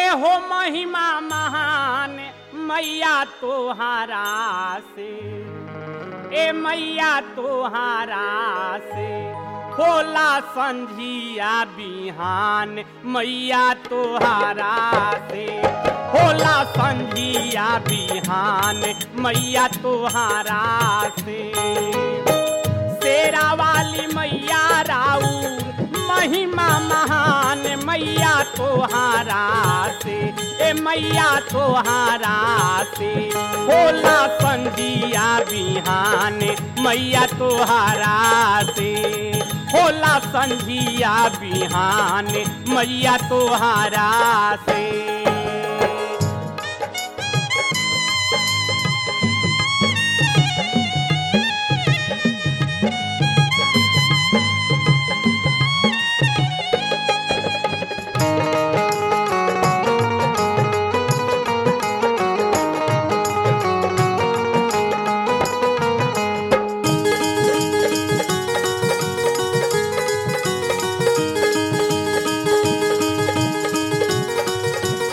हो महिमा महान मैया तोहारा से ए मैया तोहारा से होला संझिया बिहान मैया तोहारा से होला संझिया बिहान मैया तोहारा से शेरा वाली मैया राउर महिमा महान मैया तोहारा से ए मैया तोहारा से होला संधिया बिहान मैया तोहारा से होला संधिया बिहान मैया तोहारा से